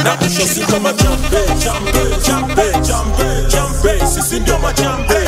na kusho si kama champe champe champe champe champe sisi ndio machampe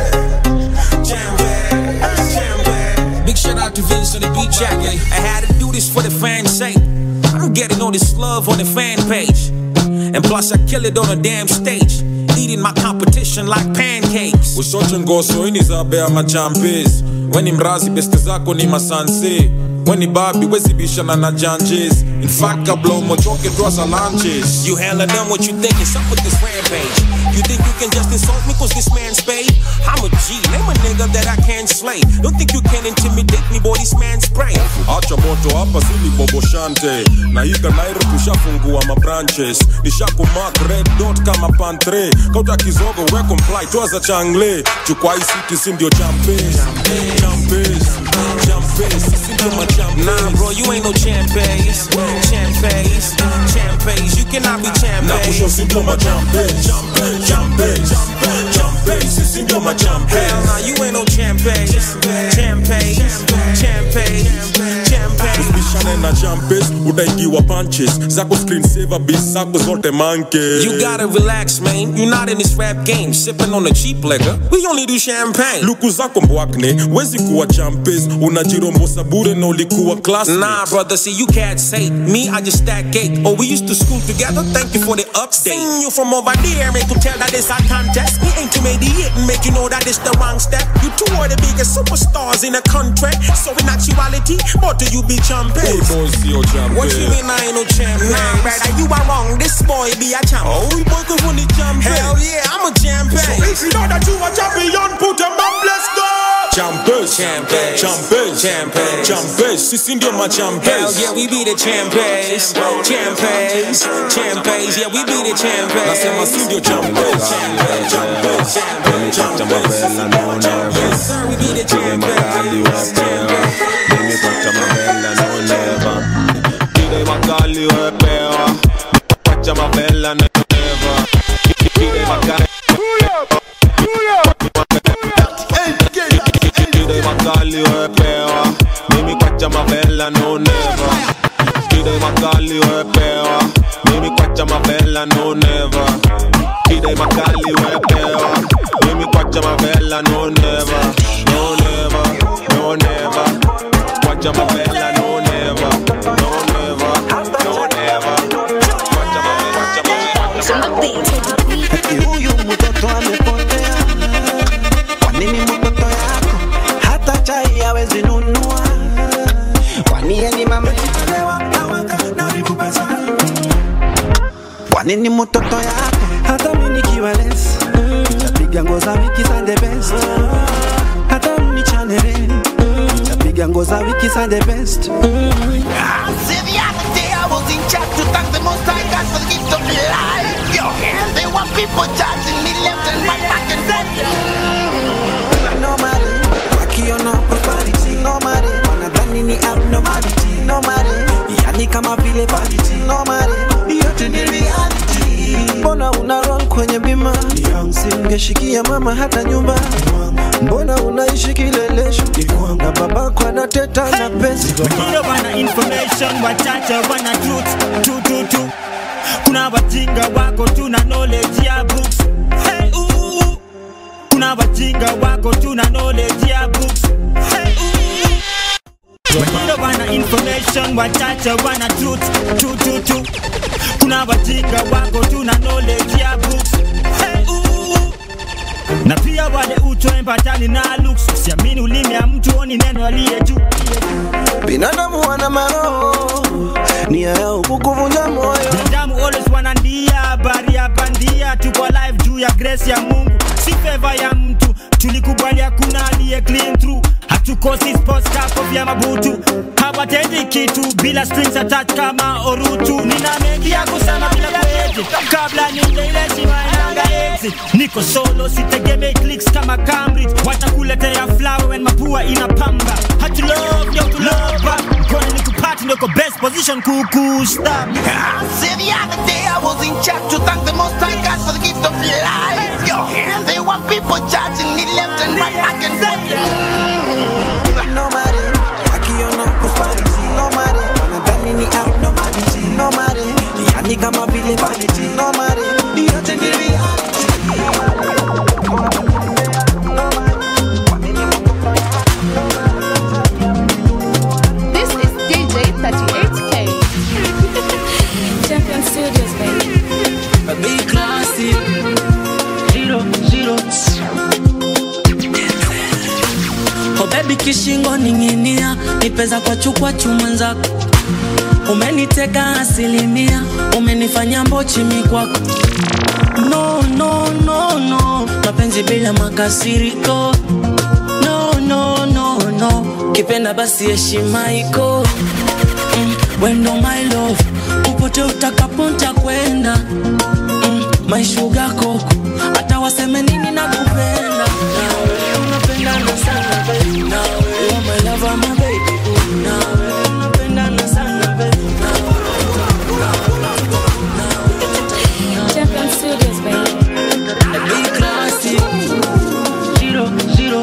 Big shout out to Vince on the beat jack. eh? I had to do this for the fans' sake. I'm getting all this love on the fan page. And plus, I kill it on a damn stage. Eating my competition like pancakes. ushoche ngoso ini zabea machampes weni mrazi beste zako ni masanse weni babi wezibishana na janjes in fact kabla umochoke twaza lanches You hella done what you think is up with this rampage. You think you can just insult me cause this man's paid? I'm a G, name a nigga that I can't slay. Don't think you can intimidate me, boy, this man's brain. acha moto hapa zili boboshante na hika nairo tushafungua mabranches nishakumak red dot kama pantre kauta kizogo we comply twaza changle chukwa hii city si ndio champes champes champes si ndio machampes Nah, bro, you ain't no champes. Champes, champes. You cannot be na kusho champes. si ndio machampes champes champes sisi ndio machampes Hell nah, you ain't no champes. Champes, champes, champes. bishane na champes utaigiwa punches zako screen saver bis zako zote manke You gotta relax, man. You're not in this rap game, sipping on the cheap liquor. We only do champagne. luku zako mbwakne wezi kuwa champes unajirombosa bure na ulikuwa class Nah, brother, see, you cats hate me. I just stack cake. Oh, we used to school together. Thank you for the update. Seen you from over there, make you tell that it's a contest. We ain't to make the hit and make you know that it's the wrong step. You two are the biggest superstars in the country. So in actuality, what do you be champions? What you mean I ain't no champion? Nah, brother, you are wrong. This boy be a champ. Oh, we both go from the champion. Hell yeah, I'm a champion. So if you know that you a champion, put them up, let's go. Champes, Champes. champes, Champes. champes, sisi ndio Hell machampes. yeah, we be the champions, champions, champions. Yeah, we be the Nasema si champions. ndio champes, champes, champes, sisi ndio machampes. Sir, we be the champions. Nimepata mabela no never Kide makali wepewa Wacha mabela no never Kide makali Kide makali wepewa Mimi kwacha mabela no never Kide makali wepewa Mimi kwacha mabela no never Kide makali wepewa Mimi kwacha mabela no never No never, no never Kwacha mabela no never No never, no never Kwacha mabela, kwacha mabela Eti huyu mtoto amepotea. Kwa nini mtoto yako hata chai hawezi nunua? Kwani yeye ni mama chelewa awaka na vikupesa. Kwa nini mtoto yako hata mimi nikiwa less nitapiga ngoza wiki Sunday best. Hata mnichanele nitapiga ngoza wiki Sunday best. Say the other day I was in church to thank the Most High God for the gift of life. Yo, and there were people charging me left and right, back and forth. Nobody wakiona prosperity Nobody wanadhani ni abnormality Nobody yani kama vile vanity Nobody yote ni reality Mbona una roll kwenye bima Singeshikia mama hata nyumba Mbona unaishi kilelesho na babako anateta na pesa Wengine wana information, wachache wana truth tu tu tu. Kuna wajinga wako tuna knowledge ya books. Hey, ooh, ooh. Kuna wajinga wako tuna knowledge ya books. Hey, ooh, ooh. Wengine wana information, wachache wana truth tu tu tu. Kuna wajinga wako tuna knowledge ya books. Hey, ooh, ooh. na pia wale utoempatani na looks usiamini ulimi ya mtu oni neno aliye juu Binadamu wana maroho Nia yao kukuvunja moyo binadamu always wanandia habari ya bandia tuko live juu ya grace ya mungu si favor ya mtu tulikubali hakuna aliye clean through hatukosi sports kapo vya mabutu hawatendi kitu bila strings attached kama orutu nina mengi ya kusema bila kueti kabla nije ile shima inanga exit niko solo sitegemei clicks kama Cambridge watakuletea flower when mapua inapamba hatu love yo to love back mkono ni kupati niko best position kukusta Say the other day I was in church to thank the Most High God for the gift of life. Yo, and there were people charging me left and right, back and forth. Nobody wakiona prosperity Nobody wanadhani ni abnormality Nobody yani kama vile kishingo ning'inia nipeza kwa chukwa chumwenzako umeniteka asilimia umenifanya mbochimi kwako no no no no mapenzi bila makasiriko no no no no kipenda basi heshima iko mm, wendo my love upote utakaponta kwenda mm, my sugar koko hata waseme nini na kupenda nawe unapendana sana baby nawe you are my lover my baby ooh, nawe unapendana sana baby Champion Studios, baby. Big classy. Zero, zero.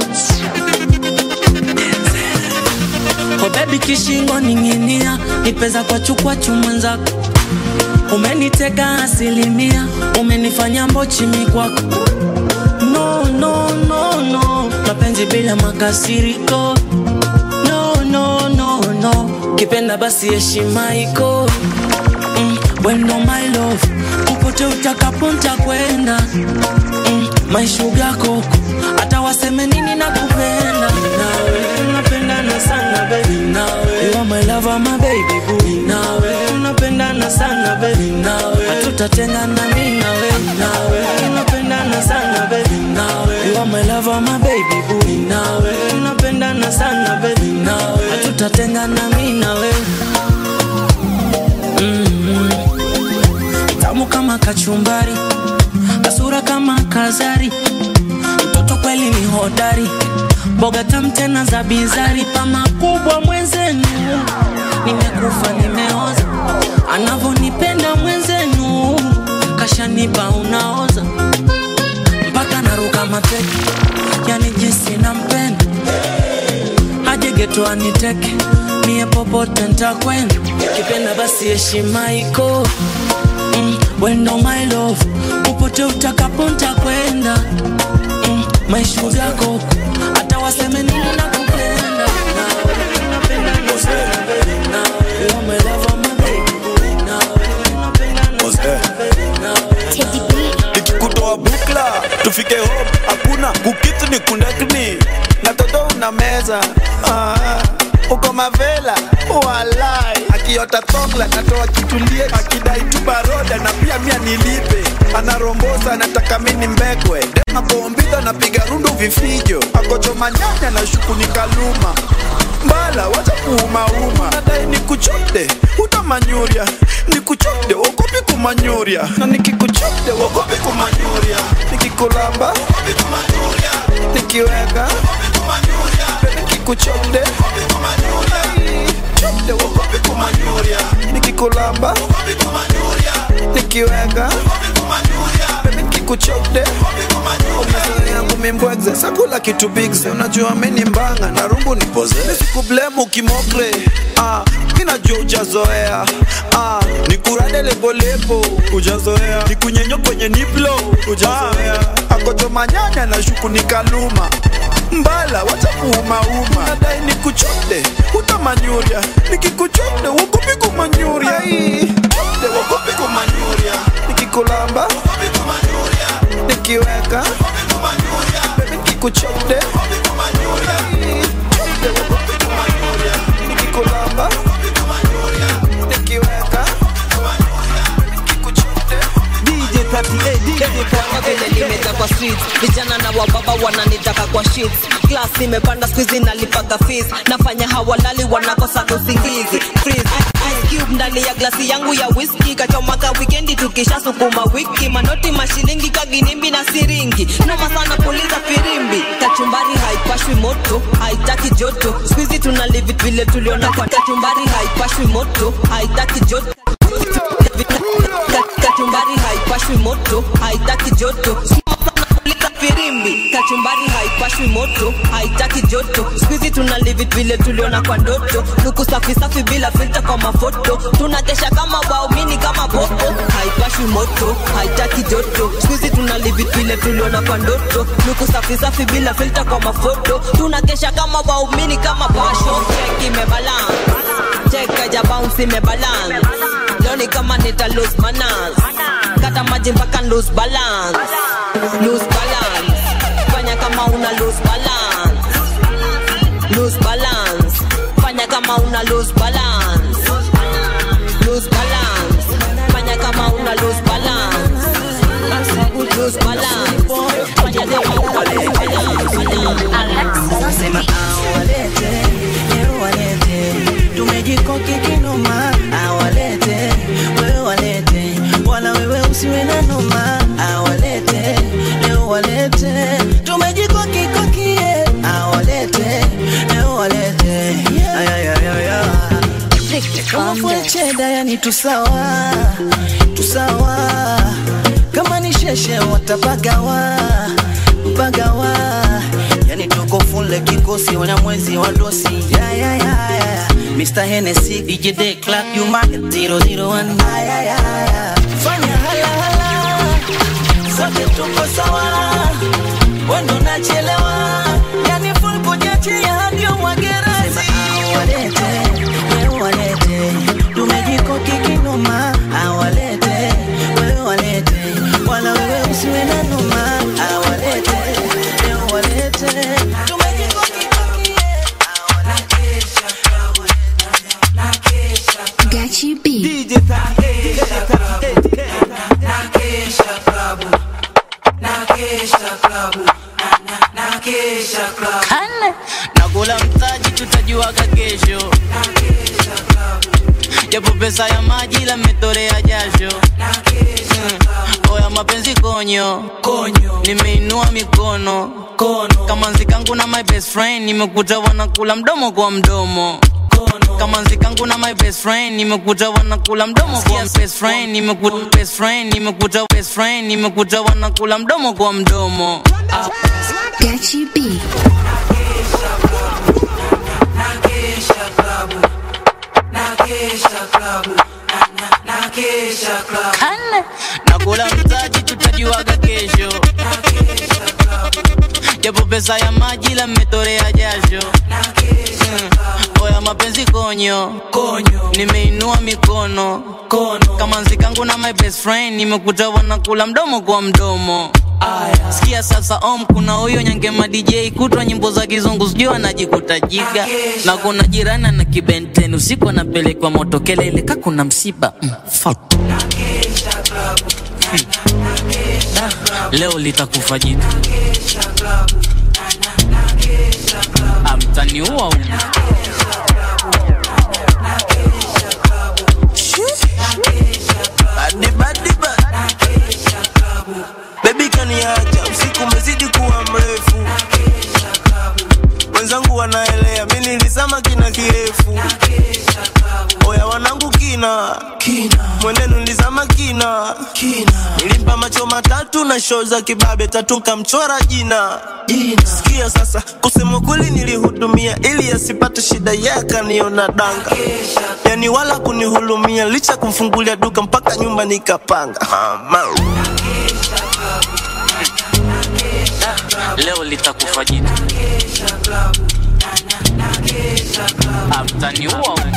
Oh baby kishingo ning'inia nipeza kwa chukwa chumwenzako umeniteka asilimia umenifanya mbochimi kwako no no no no mapenzi bila makasiriko no no no no kipenda basi heshima iko mm, wendo my love upote utakaponta kwenda mm, my sugar koko hata waseme nini na kupenda nawe unapendana sana baby nawe you are my lover my baby boo nawe unapendana sana baby nawe hatutatengana mimi nawe nawe unapendana sana baby nawe you are my lover my baby boo nawe unapendana sana baby nawe hatutatengana mimi nawe tamu kama kachumbari kasura kama kazari mtoto kweli ni hodari boga tam tena za bizari pama kubwa mwenzenu nimekufa nimeoza anavonipenda mwenzenu kashanipa unaoza mpaka naruka mateke yani jinsi nampenda hajegeto aniteke mie popote ntakwenda kipenda basi heshima iko mm, wendo my love upote utakaponta kwenda mm, my sugar koko hata waseme nini na kupenda nawe unapendana sana baby nawe you are my lover my baby boo nawe unapendana sana baby nawe nikikutoa bukla tufike home hakuna kukitu ni kundakni na toto una meza ah, uko mavela walai akiota tongla natoa kitulie akidai tu baroda na pia mia nilipe anarombosa anataka mini mbekwe akombidha napiga rundu vifijo akochoma nyanya na shuku ni kaluma mbala wacha kuumauma nadai nikuchote utamanyuria nikuchote wogopi kumanyuria na nikikuchote wogopi kumanyuria nikikulamba nikiweka nikikuchote chote wogopi kumanyuria nikikulamba nikiweka nikikuchote yangu mimbwegze sakula kitu bigze unajua meni mbanga na rungu ni poze nisikublemu kimokre ah, minajua ujazoea ah, nikurade lebolebo ujazoea nikunyenyo kwenye niplo ujazoea ah, akochoma nyanya na shuku nikaluma mbala wacha kuumauma nadai nikuchote utamanyuria nikikuchote wogopi kumanyuria chote wogopi kumanyuria nikikulamba nikiweka Baby, nikikuchote chote wogopi kumanyuria nikikulamba nikiweka nikikuchote DJ 38, DJ 38. vile limeta kwa streets vijana na wababa wananitaka kwa sheets class imepanda squeezy nalipaga fees nafanya hawalali wanakosa usingizi freeze Ice cube ndani ya glasi yangu ya whisky kachomaka wikendi tukisha sukuma wiki manoti mashilingi kaginimbi na siringi noma sana puliza firimbi kachumbari haipashwi moto haitaki joto squeezy tuna live it vile tuliona kwa kachumbari haipashwi moto haitaki joto Ka- kachumbari haipashwi moto haitaki joto Puliza firimbi kachumbari haipashwi moto haitaki joto skuizi tuna live it vile tuliona kwa ndoto luku safi safi bila filta kwa mafoto tunakesha kama waumini kama popo haipashwi moto haitaki joto skuizi tuna live it vile tuliona kwa ndoto luku safi safi bila filta kwa mafoto tunakesha kama waumini kama pasho cheki imebalance cheka ja bounce imebalance leo ni kama nita lose manners kata maji mpaka lose balance lose balance fanya kama una lose balance lose Sema awalete, leo walete, tumejikoki kinoma, awalete, wewe walete, wala wewe usiwe na noma, awalete, leo walete, tumejikoki kokie, awalete, leo walete, ayayayaya. Kama full cheda yani tusawa, tusawa, kama ni sheshe watapagawa, pagawa yani tuko fule kikosi wana mwezi wa dosi yeah, yeah, yeah, yeah. Mr. Hennessy DJ Day Clark you market 001 yeah, yeah, yeah. fanya hala hala sote tuko sawa wendo nachelewa yani full kujiachia hadi umwagerasi awalete wewe walete tumejikoki kinoma awalete wewe walete wala wewe usiwe na noma awalete leo walete tumejikoki koki Gachi B. DJ 38 Kane nakula mtaji, tutajuaga kesho, japo pesa ya maji la metorea jasho. Mm. Oya mapenzi konyo nimeinua mikono kama nzikangu na my best friend, nimekuta wanakula mdomo kwa mdomo kama nzikangu na my best friend nimekuta wanakula mdomo kwa best friend nimekuta best friend nimekuta best friend nimekuta wanakula mdomo kwa mdomo Gachi B. Kane nakula mtaji, tutajuaga kesho, japo pesa ya maji la mmetorea jasho. Mm. Oya mapenzi konyo nimeinua mikono kama nzikangu na my best friend nimekuta wanakula mdomo kwa mdomo sikia sasa om kuna huyo nyangema dj kutwa nyimbo za kizungu sijui anajikuta jiga na kuna jirani na kibenten usiku anapelekwa moto kelele ka kuna msiba mm, fuck. leo litakufa jitu amtaniua umu Badi badi ba Baby kaniacha usiku umezidi kuwa mrefu Wenzangu wanaelea mimi nilizama kina kirefu Oya wanangu kina Mwenenu nilizama kina Nilimpa macho matatu na show za kibabe tatu nkamchora jina Sikia sasa kusema kweli nilihudumia ili asipate shida yeye akaniona danga Yani wala kunihulumia licha kumfungulia duka mpaka nyumba nikapanga Mama. leo litakufa jitu amtaniua umu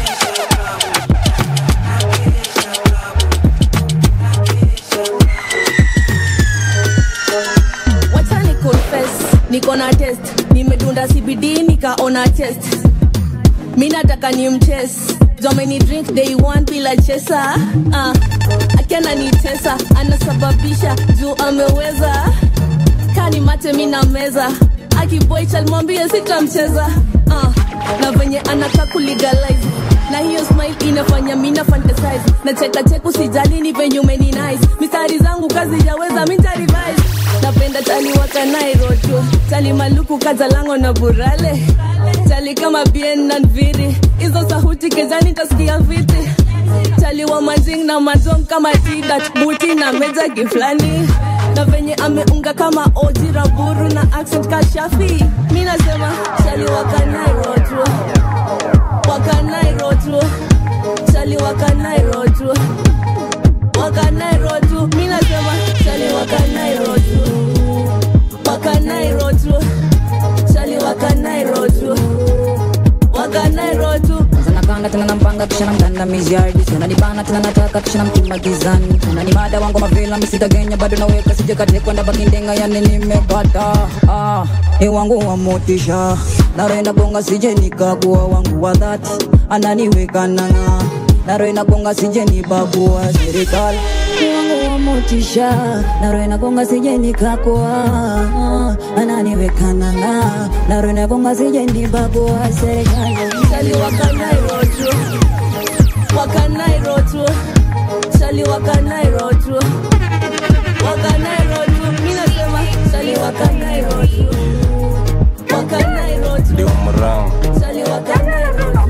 wacha ni confess niko na test nimedunda cbd nikaona test mi nataka ni mches jomeni drink day one bila chesa uh, akiana ni tesa anasababisha juu ameweza kani mate mi na meza akiboi chalmwambie sitamcheza uh, na venye anaka kulegalize na hiyo smile inafanya mina fantasize na cheka cheku sijali ni venye umeni nice mistari zangu kazi jaweza minta revise napenda tali waka nairojo tali maluku kazalango na burale tali kama bien na nviri hizo sahuti kezani tasikia viti tali wa manjing na mazong kama tidat buti na meja giflani na venye ameunga kama oji raburu na accent kashafi mi nasema tali waka nairojo wakanairotu chali wakanairotu wakanairotu mi nasema chali wakanairotu wakanairotu chali wakanairotu wakanairotu sanakanga tena nampanga kisha namtanda miziardi sananibana tena nataka kisha namtuma gizani unanimada wangu mavila misitagenya bado naweka sijekatekwenda bakindenga yani nimepata ah, ni wangu wa motisha narenda bonga sije nikagua wangu wa dhati ananiweka nanga naro inagonga sije nibagua serikali ni wangu wa motisha naro inagonga sije nikakoa ananiweka nanga naro inagonga sije nibagua serikali Sali wakanairotu wakanairotu sali wakanairotu wakanairotu mi nasema sali wakanairotu wakanairotu ndio mrao sali wakanairotu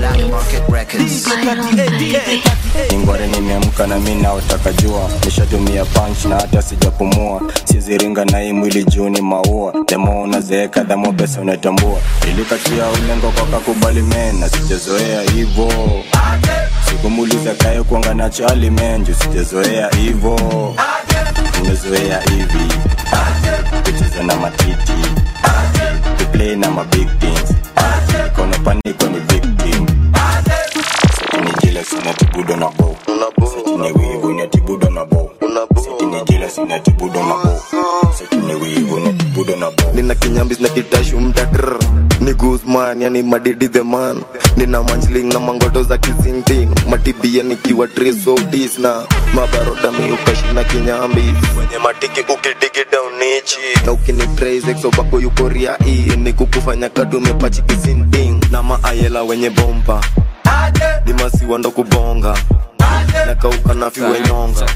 ingware nimeamka na mi naotaka jua nishatumia punch na hata sijapumua siziringa na hii mwili juu ni maua demo unazeeka dhamo pesa unatambua ilikatia ulengo kwa kakubali men na sijazoea hivo sikumuliza kaye kuanga na chali menju sijazoea hivo nimezoea hivi kucheza na matiti kuplay na mabig things kono paniko ni victim Sitini jila sina tibudo na bo Sitini wivu ni tibudo na bo Sitini jila sina tibudo na bo Sitini wivu ni tibudo na bo nina kinyambis na kitashu mtatr ni guzman yani madidi the man nina manjling na mangoto za kizintin matibia nikiwa trisodis na mabaroda miukashi na kinyambis wenye matiki ukidigi daunichi na ukinipraise exobako yukoria hii ni kukufanya kadumepachi kizinting na maayela wenye bomba ni masiwa ndo kubonga na kauka na fiwe nyonga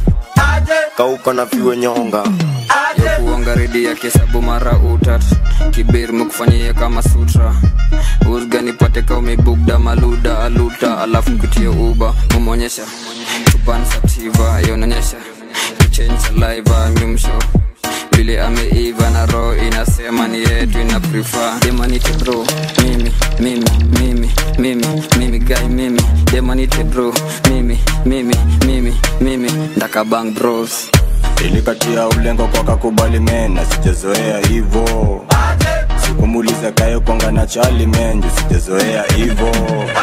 kauka na fiwe nyonga kuonga redi ya kesabu mara utat kibir mekufanyia kama sutra usga nipate ka umebugda maluda aluta alafu kutie uba mumonyesha tuban sativa yononyesha kuchange saliva nyumsho vile ameiva na roho inasema ni yetu ina prefer demanite bro mimi mimi mimi mimi mimi guy mimi demanite bro mimi mimi mimi mimi ndakabang bros ilikatia ulengo kwa kakubali men na sijazoea hivo sikumuliza kaye kuanga na chali menju sijazoea hivo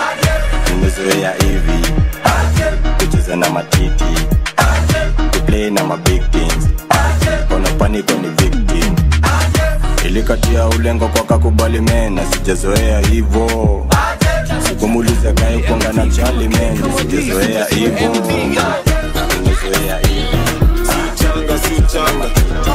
nimezoea hivi kucheza na matiti kuplay na mabig things kono paniko ni victim ilikatia ulengo kwa kakubali men na sijazoea hivo sikumuliza kaye kuanga na chali menju sijazoea hivo nimezoea hivi changa si changa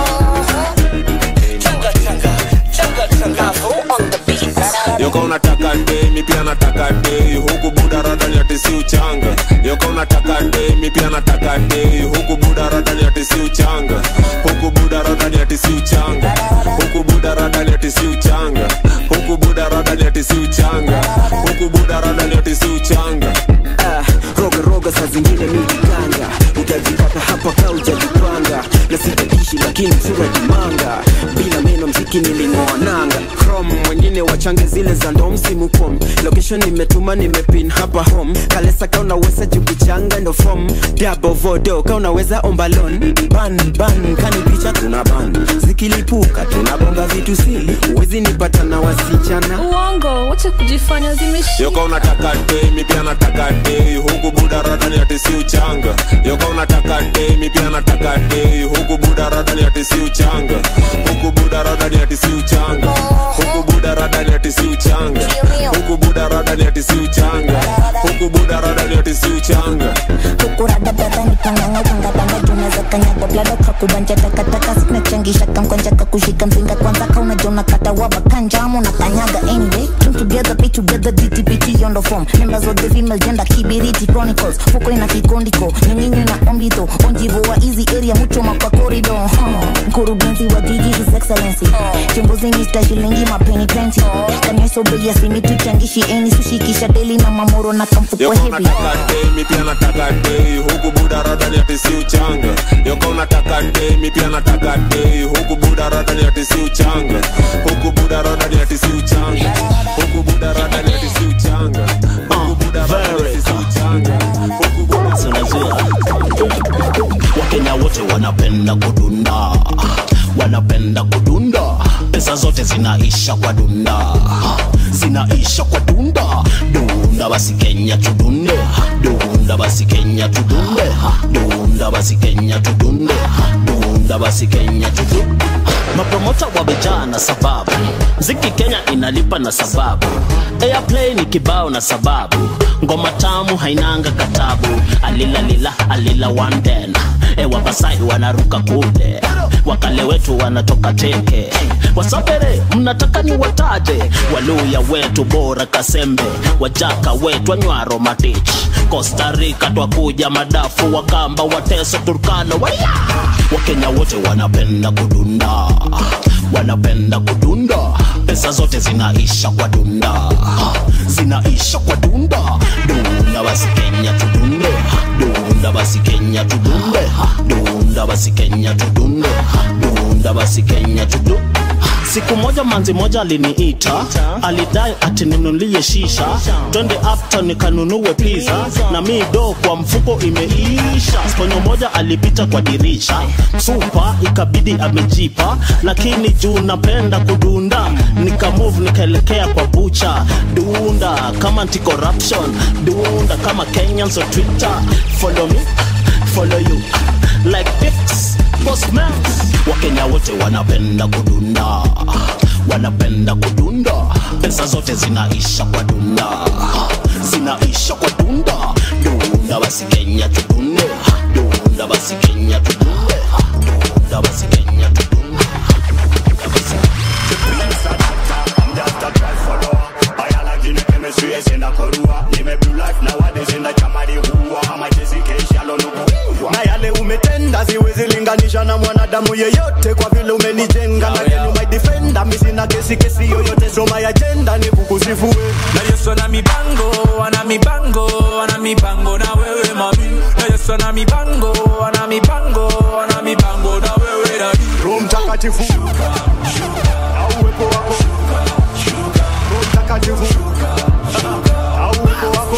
yoka unataka dei mi pia nataka dei huku buda radani ati si uchanga yoka unataka dei mi pia nataka dei huku buda radani ati si uchanga huku buda radani ati si uchanga huku buda radani ati si uchanga huku buda radani ati si uchanga huku buda radani ati si uchanga Ah, roga roga saa zingine mijiganga utajipata hapa ka ujajipanga na sitaishi lakini sura jimanga bila meno mziki niling'oa nanga crom wengine wachange zile za ndo msimu kom location nimetuma nimepin hapa home kalesa ka unaweza jukuchanga ndo fom dabo vodo ka unaweza ombalon ban ban kani picha tuna ban zikilipuka tunabonga vitu sili uwezi nipata na wasichana uongo wacha kujifanya zimeshi yoka unataka dei mi pia nataka dei huku buda radani ati si uchanga yoka unataka dei mi pia nataka dei huku buda radani ati si uchanga huku buda radani ati si uchanga huku buda radani ati si uchanga huku buda radani ati si uchanga huku buda radani ati si uchanga kurada dada nikanganga kangabanga junaweza kanyaga blada kakubanja takataka sinachangisha kamkwanja kakushika mzinga kwanza kaunajona kata wabakanjamu na kanyaga anyway Team together pay together dtpt on the form members of the female gender kibiriti chronicles fuko ina kikondiko nyinginyi na ombito onjivo wa easy area muchoma kwa corridor huh. mkurugenzi wa jiji his excellency chimbuzi mr shilingi mapeni plenty kanyesobea simituchangishi eni sushikisha deli na mamoro na kamfuko yoka heavy unataka dei mi pia nataka dei huku buda radani ati si uchanga yoka unataka dei mi pia nataka dei huku buda radani ati si uchanga huku buda radani ati si uchanga huku buda radani ati si uchanga huku buda radani ati si uchanga huku buda wakenya wote wanapenda kudunda wanapenda kudunda pesa zote zinaisha kwa dunda zinaisha kwa dunda dunda basi kenya tudunde dunda basi kenya tudunde dunda basi kenya tudunde dunda basi kenya tudunde mapromota wamejaa na sababu mziki kenya inalipa na sababu airplay ni kibao na sababu ngoma tamu hainanga katabu alilalila alila wanden ewa basai wanaruka kule wakale wetu wanatoka teke wasapere mnataka ni wataje waluya wetu bora kasembe wajaka wetu anywaro matich costa rica twakuja madafu wakamba wateso turkana waya wakenya wote wanapenda kudunda wanapenda kudunda pesa zote zinaisha kwa dunda zinaisha kwa dunda dunda basi kenya tudunde dunda basi kenya tudunde dunda basi kenya tudunde dunda basi kenya tudu siku moja manzi moja aliniita alidai ati ninulie shisha twende after nikanunue pizza na mi do kwa mfuko imeisha sponyo moja alipita kwa dirisha supa ikabidi amejipa lakini juu napenda kudunda nikamove nikaelekea kwa bucha dunda kama anti corruption dunda kama kenyans on twitter follow me follow you like pics postman wakenya wote wanapenda kudunda wanapenda kudunda pesa zote zinaisha kwa dunda zinaisha kwa dunda dunda basi kenya tudunde dunda basi kenya tudunde dunda basi kenya tudunde na yale umetenda siwezi linganisha na mwanadamu yeyote kwa vile umenijenga na yenu my defender mi sina kesi kesi yoyote so my agenda ni kukusifue na yesu ana mipango ana mipango ana mipango na wewe mami na yesu ana mipango ana mipango ana mipango na wewe dadi roho mtakatifu au uwepo wako roho mtakatifu au uwepo wako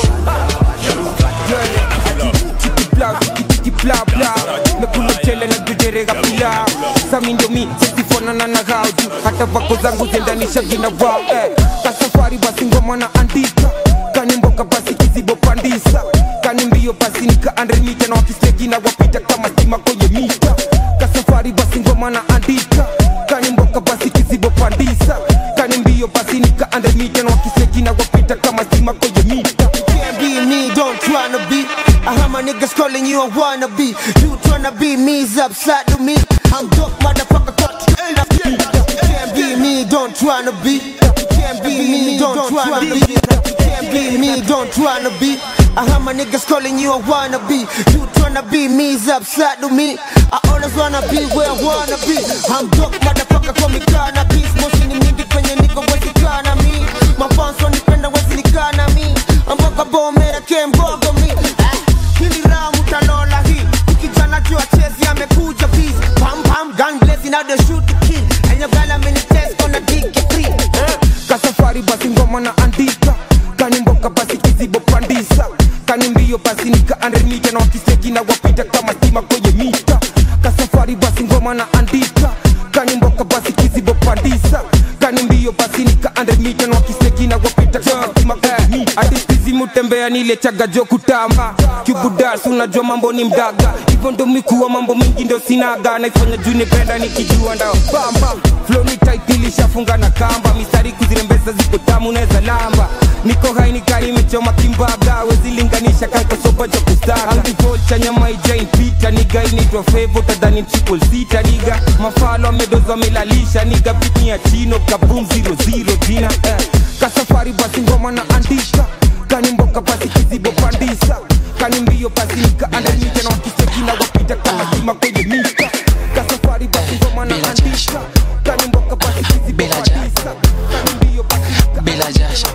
bla tiki bla bla nakula chele na jujerega pila sami ndio mi sesifonana na gauju hata vako zangu zendanisha vina wao eh. kasafari basi ngoma na andika kani mboka basi kizibo pandisa kani mbio basi nika andremita na wakistegi na wapita kama stima kwenye mita kasafari basi ngoma na andika kani mboka basi kizibo pandisa kani mbio basi nika andremita na wakistegi na wapita kama stima kwenye mita can't be me, don't tryna be. I heard my niggas calling you a wannabe. You tryna be me's upside to me. I'm dope, motherfucker. Cut. You can't be me, don't tryna be. You can't be me, don't tryna be. You can't be me, don't tryna be. I heard my niggas calling you a wannabe. You tryna be me's upside to me. I always wanna be where I wanna be. I'm dope, motherfucker. Call me cannabis. Motion ni mingi kwenye niko wezi kana mi. Mafans wanipenda wezi nikana mi. Amboka bomera kembogo mi. Eh, Hili ramu talola hii. Kijana juu achezi amekuja peace. Pam pam gun blazing now they shoot the kid. And your girl I'm in the test gonna dig it free. Eh. kasafari basi ngoma na andika kani mboka basi kizibo pandisa kani mbio basi nika andremita na wakiseki na wapita kama stima kwenye mita kasafari basi ngoma na andika kani mboka basi kizibo pandisa kani mbio basi nika andremita na wakiseki na wapita kama stima kwenye mita hadi sizi mutembea nile chaga jo kutamba kibudas unajua mambo ni mdaga hivyo ndo mikuwa mambo mingi ndo sinaga naifanya juu nipenda nikijua ndao bamba flow ni tight nilishafunga na kamba mistari kuzirembeza ziko tamu naweza lamba niko hai nikari imechoma kimbaga wezilinganisha kaikosopa cha kustaga andivolcha nyama ijainpita niga inaitwa fevo tadhani triple sita niga mafalo amedozo amelalisha niga bitni ya chino kabum 00 jina eh. kasafari basi ngoma na andika kani mboka basi kizibo pandisa kani mbio basi nika andamita na wakiseki na wapita kama sima kwenye mita kasafari basi ngoma na andika kani mboka basi kizibo pandisa kani mbio basi nika bila jasho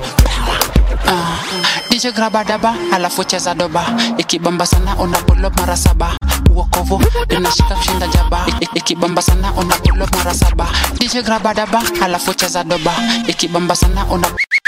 Ah, DJ graba daba alafu cheza doba ikibamba sana una pull up mara saba uokovu inashika kushinda jaba I- i- ikibamba sana una pull up mara saba DJ graba daba alafu cheza doba ikibamba sana una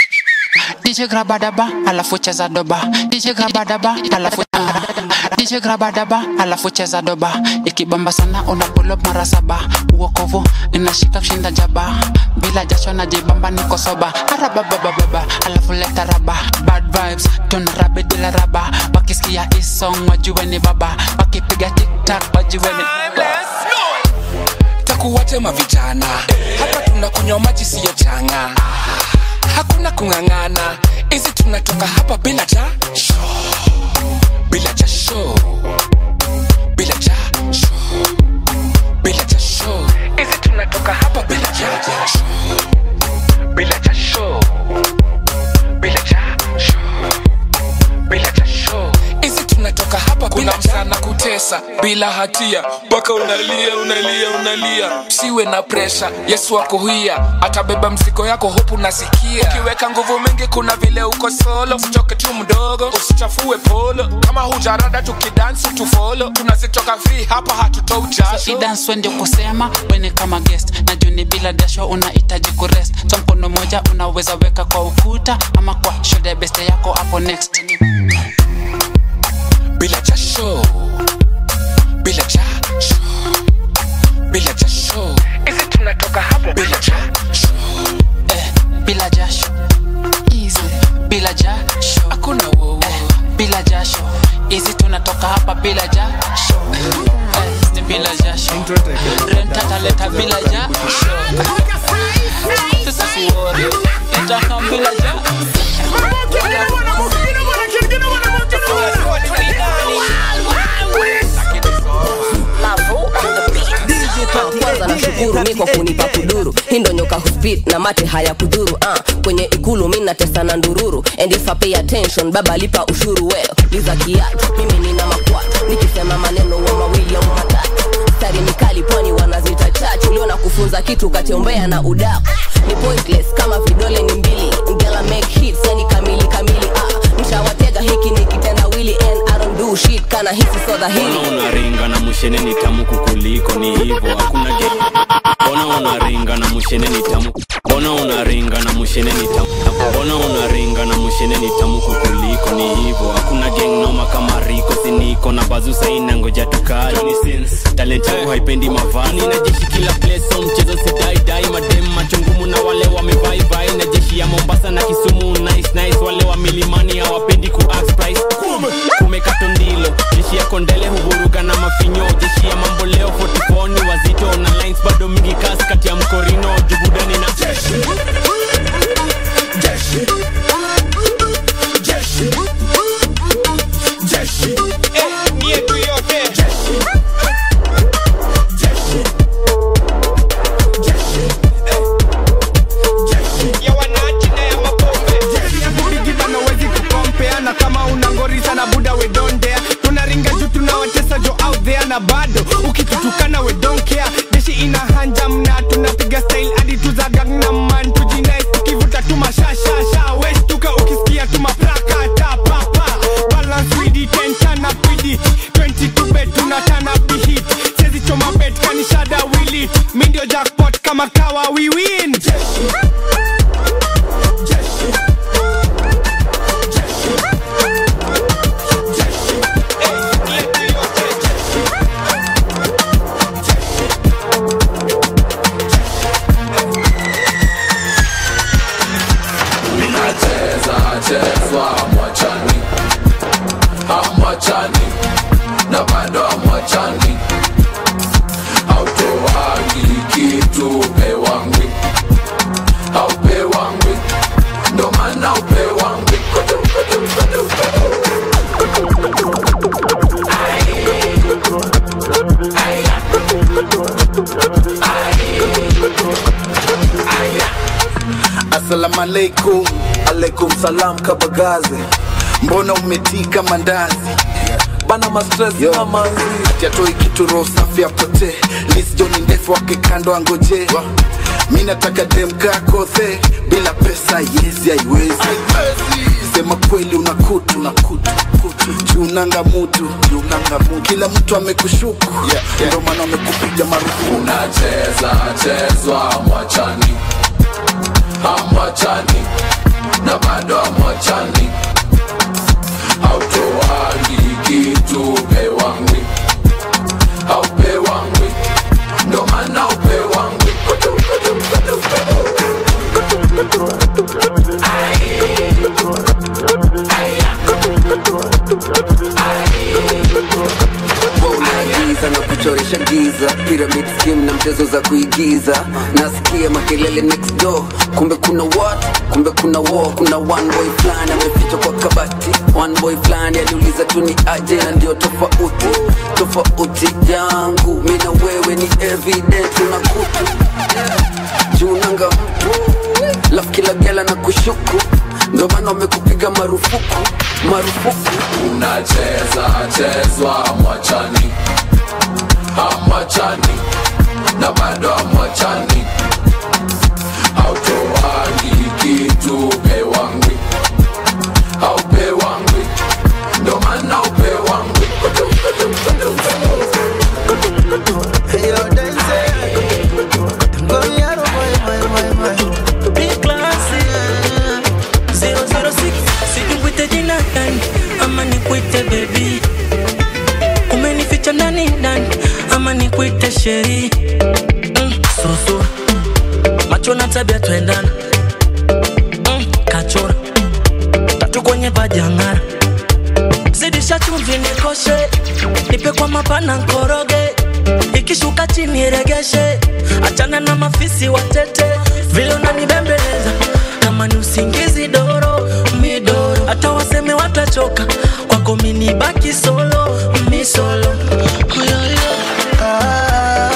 DJ graba daba alafu cheza doba DJ graba daba alafu ah. DJ graba daba alafu cheza doba ikibamba sana una pull up mara saba uokovu inashika kushinda jaba bila jasho na jibamba niko soba arababababa alafu leta raba bad vibes tuna rabe dila raba wakisikia hii song wajue ni baba wakipiga tiktak wajue ni takuwatema vijana hapa tuna tunakunywa maji siyo changa hakuna kung'ang'ana hizi tunatoka hapa bila jasho bila jasho bila jasho bila jasho hizi tunatoka hapa bila jasho bila jasho bila jasho bila jasho hizi tunatoka hapa kuna msana kutesa bila hatia mpaka unalia unalia unalia siwe na presha yesu akuhia atabeba mzigo yako hopu nasikia ukiweka nguvu mingi kuna vile uko solo usichoke tu mdogo usichafue polo kama hujarada tukidansi tufolo tunazitoka vi hapa hatutoi jasho idance ndio kusema wene kama guest na juni bila dasho unahitaji kurest so mkono moja unaweza weka kwa ukuta ama kwa shoulder beste yako hapo next bila jasho bila jasho bila jasho hizi tunatoka hapo bila jasho eh, bila jasho easy bila jasho hakuna wowo eh, bila jasho hizi tunatoka hapa bila jasho eh, ni bila jasho rentataleta bila jasho sasa siwori itakam bila kwanza nashukuru mi kwa kunipa kuduru hii ndo nyoka huspit na mate haya kudhuru uh, kwenye ikulu mi natesa na ndururu and if I pay attention baba lipa ushuru weo liza kiatu mimi nina makwatu nikisema maneno wa mawili au matatu stari mikali pwani wanazita chachu ulio na kufunza kitu katembea na udaku ni pointless kama vidole ni mbili ngela make hits yani kamili kamili ah, mshawatega hiki ni kitendawili and I don't do shit kana hisi so dhahili Mbona unaringa na mushene ni tamu kukuliko ni hivo hakuna ge Mbona unaringa na mushene ni tamu Mbona unaringa na mushene ni tamu Mbona unaringa na mushene ni tamu kukuliko ni hivo hakuna gang noma kama riko siniko na bazusa ina ngoja tukali Johnny Sins talent yangu haipendi mavani na jeshi kila place so mchezo sidai dai madem machungumu na wale wamevai vai na jeshi ya Mombasa na Kisumu nice nice wale wa milimani hawapendi ku ask price kumekato ndilo jeshi ya kondele huvuruga na mafinyo jeshi ya mambo leo 44 ni wazito na lines bado mingi kasi kati ya mkorino jubudani na jeshi jeshi jeshi jeshi eh ni yetu yote jeshi jeshi jeshi eh jeshi ya wananchi na ya mapombe bigibana wezi kukompeana kama unangorisa na buda wedondea tunaringa juu tunawatesa jo out there na bado ukitutukana we don't care jeshi ina hanja mna tunapiga style hadi tuzagang man tujinai tukivuta tu mashashasha westuka ukisikia tu maprakata papa balance widi tentana pidi 22 bet tunatana bihit sezi choma bet kanishada wilit mi ndio jackpot kama kawa we win jeshi jeshi minacheza chezwa mwachani amwachani na bado amwachani autoagi kitu pewangwi aupewangwi ndo maana upewangwi Assalamu alaikum, alaikum salam kabagaze. Mbona umetika mandazi? Bana mastress na manzi. Ati atoi kitu roho safi apotee. List John ndefu wake kando angoje. Mi nataka dem kako the bila pesa yezi haiwezi. Sema kweli una kutu na kutu kutu. Junanga mutu, junanga mutu. Kila mtu amekushuku. Yeah, yeah. Ndio maana amekupiga marufuku. unacheza chezwa mwachani amwachani na bado amwachani autoagi kitu pewangwi aupewangwi ndo maana upewangwi Giza na kuchoresha washa giza pyramid scheme na mchezo za kuigiza nasikia makelele next door kumbe kuna what kumbe kuna war kuna one boy fulani amefichwa kwa kabati one boy fulani aliuliza tu ni aje na ndio tofauti tofauti yangu mi na wewe ni evident una kutu junanga mtu lafu kila gela na kushuku ndo maana wamekupiga marufuku marufuku unacheza chezwa mwachani amwachani na bado amwachani autoangi kitu pewangwi aupewangwi ndo maana upewangwi Big classy 006 sikukwite jina gani ama nikwite bebi umenificha ndani ndani ama nikwite sheri mm, susu macho na tabia twendana mm, kachora tatu kwenye vajangara zidisha chumvi nikoshe nipe kwa mapana nkoroge ikishuka chini regeshe achana na mafisi watete vile unanibembeleza kama ni usingizi doro midoro hata waseme watachoka kwako mini baki solo mi solo Yo, yo.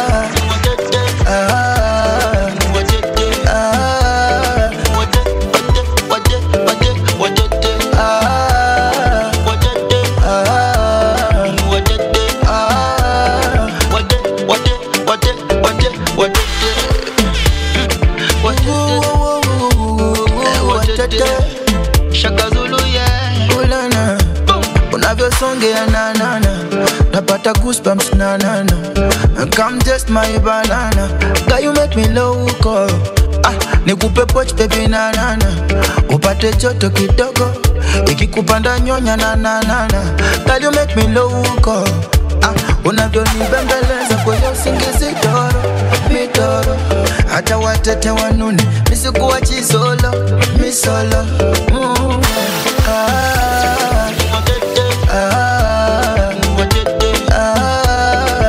Ulana, unavyosongea nanana napata goosebumps nanana come test my banana Girl, you make me loco ah, nikupe poch baby nanana upate joto kidogo ikikupanda nyonya nananana Girl, you make me loco ah, unavyonibembeleza kwenye usingizi toro mitoro hata watete wanune misikuwa chisolo misolo mm. ah, ah, ah,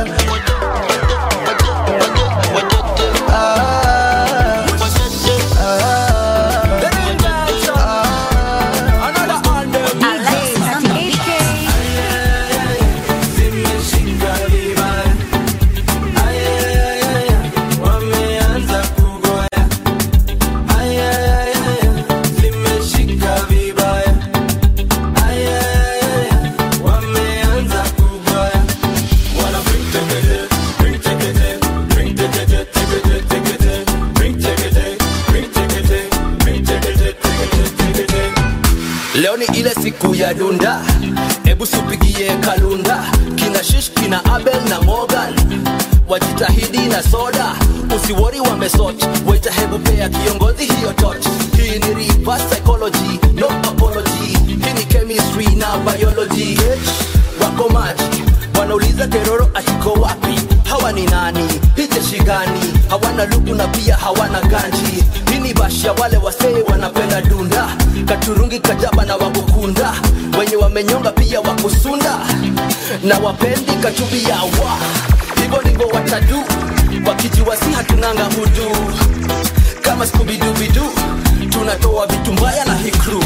leo ni ile siku ya dunda hebu supigie kalunda kina shish kina abel na morgan wajitahidi na soda usiwori wamesot waita hebu pea kiongozi hiyo tot hii ni reverse psychology no apology hii ni chemistry na biology H, wako maji wanauliza teroro atiko wapi hawa ni nani hii jeshi gani hawana luku na pia hawana ganji hii ni bashia wale wasee wanapenda dunda katurungi kajaba na wakukunda wenye wamenyonga pia wakusunda na wapendi kachubi yawa hivyo ndivyo watadu wakijiwasi hatunanga hudu kama skubidubidu tunatoa vitu mbaya na hikru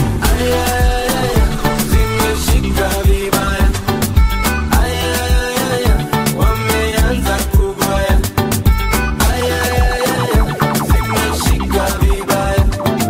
zimeshika vibaya wameanza kugoya zimeshika vibaya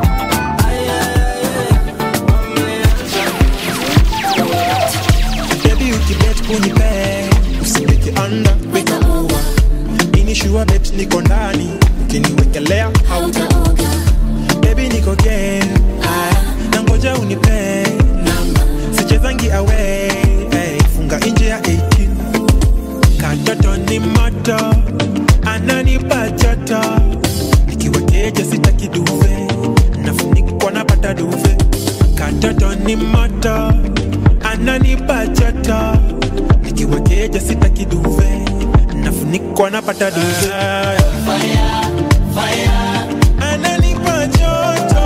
Baby ukibet unipe usiweke anda weka over inishua bet niko ndani ukiniwekelea hautaoga Baby niko game ah, na ngoja unipe namba sichezangi awe hey, funga nje ya 18 katoto ni moto ananipa joto nikiwa keja sitaki duve nafunikwa napata duve katoto ni moto ananipa joto nikiwa keja sitaki duve nafunikwa napata duve ananipa joto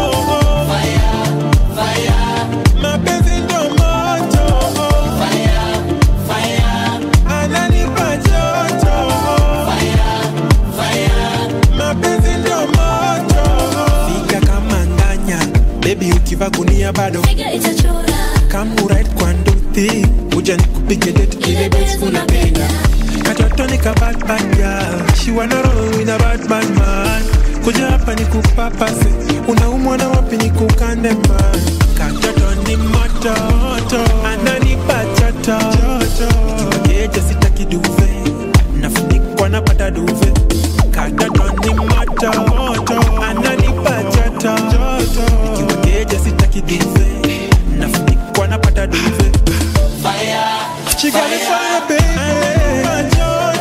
mapenzi ndo moto ananipa joto ukiva gunia bado Come right kwa nduthi Uja nikupige date ile base unapenda Katoto ni ka bad bad girl She wanna roll with a bad bad man Kuja hapa ni kupapase Unaumwa na wapi ni kukande man Katoto ni moto Ananipa joto Keje sitaki duve Nafunikwa napata duve Katoto ni moto Ananipa joto Kiwa keje sitaki duve Nafunikwa napata duve She got me fire baby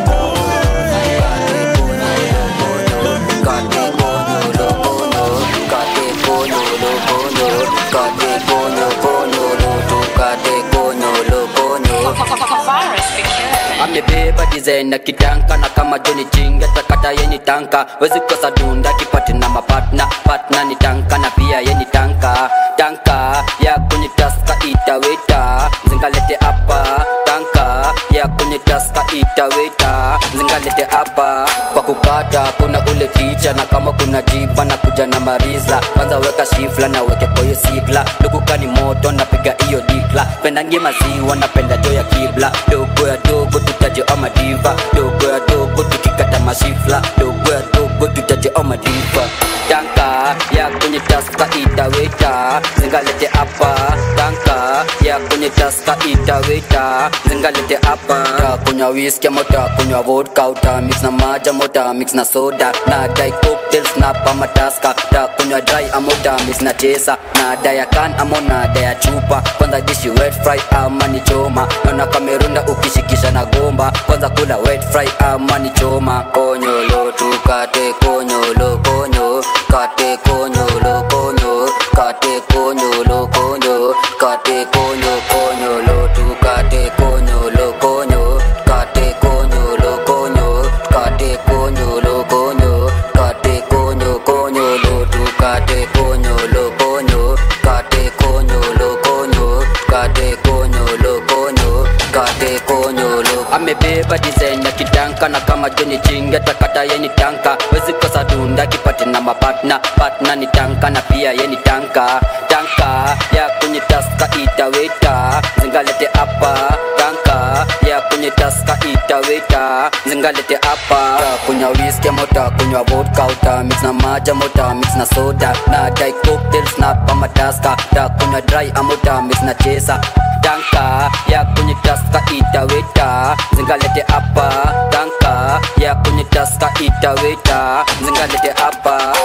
amebeba design na kitanka na kama joni chinga takata yeni tanka wezi kosa dunda kipati na mapatna patna ni tanka na pia yeni tanka tanka ya kwenye taska itaweta zingalete hapa tanka ya kwenye taska itaweta zingalete hapa kwa kukata kuna ule ticha na kama kuna jiba na kuja na mariza kwanza weka shifla na weke koyo sigla dukukani moto napiga hiyo dikla pendangie maziwa napenda jo ya kibla dogo ya dogo tutaje ama diva dogo ya dogo tukikata masifla dogo ya dogo tutaje ama diva tanka ya kwenye taska itaweta zingalete hapa tanka ya kwenye taska itaweta zingalete hapa takunywa whisky ama takunywa vodka uta mix na maja mota mix na soda na dai cocktails na pama taska takunywa dry ama uta mix na chesa na daya kan ama na daya chupa kwanza dishi wet fry ama ni choma naona kamerunda ukishikisha na gomba kwanza kula wet fry ama ni choma konyolo tukate konyolo konyo kate konyolo konyo kate konyolo konyo kate konyo konyolo tukate konyolo konyo kate konyolo konyo kate konyolo konyo kate konyo konyolo tukate konyolo konyo kate konyolo konyo kate konyolo konyo kate konyolo amebeba design ya kitanka na kama joni chinga takata yeni tanka wezi kosa dunda kipati na mapatna patna ni tanka na pia yeni tanka tanka ya kwenye taska itaweta zingalete hapa tanka ya kwenye taska itaweta zingalete hapa kunywa whisky mota kunywa vodka uta mix na maja mota mix na soda na dai cocktails na pama taska ta kunywa dry amota mix na chesa tanka ya kwenye taska itaweta zingalete hapa tanka ya kwenye taska itaweta zingalete hapa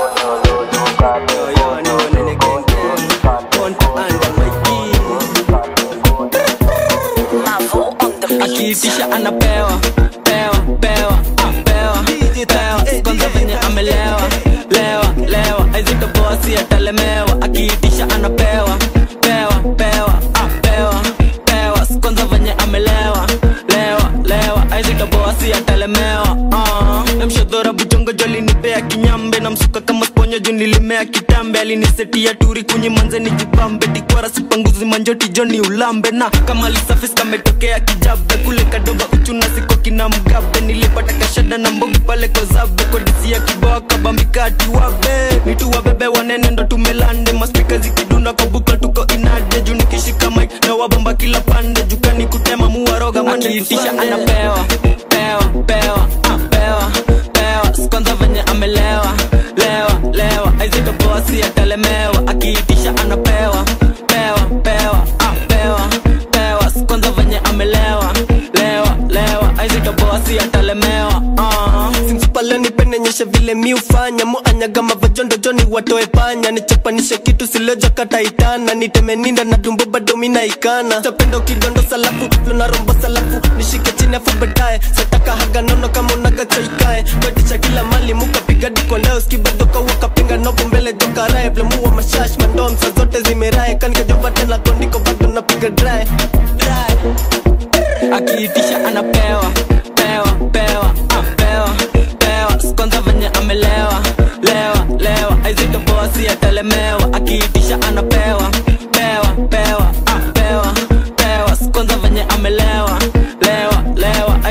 akiitisha anapewa pewa pewa ah, pewa pewa kwanza venye amelewa lewa lewa aizitoboasi atalemewa akiitisha anapewa pewa pewa ah, pewa pewa kwanza venye amelewa lewa lewa aizitoboasi atalemewa uh. namshodhora bujongo jolinipea kinyambe namsuka kama sponyo juu nilimea kitambe alinisetia turi kunyi manze ni jipambe dikwara sipanguzi manjoti joni ulambe na kama lisafis kametokea kijabe kule kadoba uchuna siko kina mgabe nilipata kashada na mbogi pale kozabe kodisia kiboa kabambikati wabe nitu wabebe wanene ndo tumelande maspika zikidunda kwa bukla tuko inade juu nikishika mik na wabomba kila pande jukani kutema muwaroga maniitisha anapewa pewa pewa ah, pewa pewa kwanza venye amelewa lewa lewa aizitoboasi atalemewa akiitisha anapewa pewa pewa ah, pewa pewa kwanza venye amelewa lewa lewa aizitoboasi atalemewa uh. simsupaleni penenyeshe vile mi ufanya muanyaga mavajondo joni watoe panya nichapanishe kitu sileja kataitana nitemeninda na dumbo bado minaikana tapenda ukidondo salafu luna rombo salafu nishike chini afu baadaye sataka haga nono kama unaga chaikae kwetisha kila mali mukapiga diko leo skibadoka wakapinga nopo mbele jokarae plemuwa mashash mandom sa zote zimerae kanikajova tena kondiko bado napiga dry dry akiitisha anapewa pewa pewa ah, pewa pewa kwanza venye amelewa lewa lewa aizitoboasi atalemewa akiitisha anapewa pewa pewa ah, pewa pewa kwanza venye amelewa lewa lewa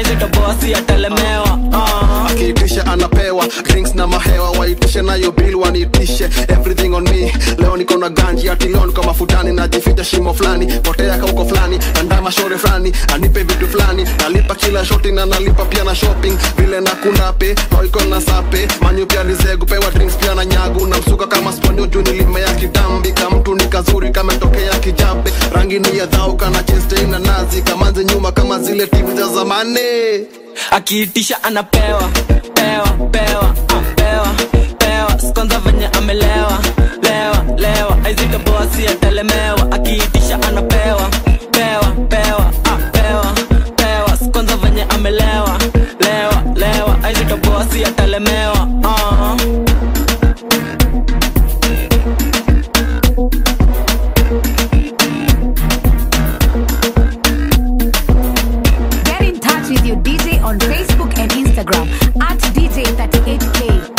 aizitoboasi atalemewa uh. akiitisha anapewa drinks na mahewa waitishe nayo bill waniitishe everything on me leo niko na ganji ati leo niko mafutani najificha shimo fulani potea kauko fulani andama shore fulani anipe vitu fulani nalipa kila shoti na nalipa pia na shopping vile na kunape noiko na sape manyu pia lizegu pewa drinks pia na nyagu na msuka kama sponio juu nilimea kitambi kamtu ni kazuri kametokea kijabe rangi ni ya dhau kana cheste na nazi kamanze nyuma kama zile timu za zamani akiitisha anapewa pewa pewa ah, pewa pewa sikonza venye amelewa lewa lewa aizitoboasi atalemewa akiitisha anapewa pewa pewa ah, pewa pewa sikonza venye amelewa lewa lewa aizitoboasi atalemewa uh. Get in touch with your DJ on Facebook and Instagram at DJ38K.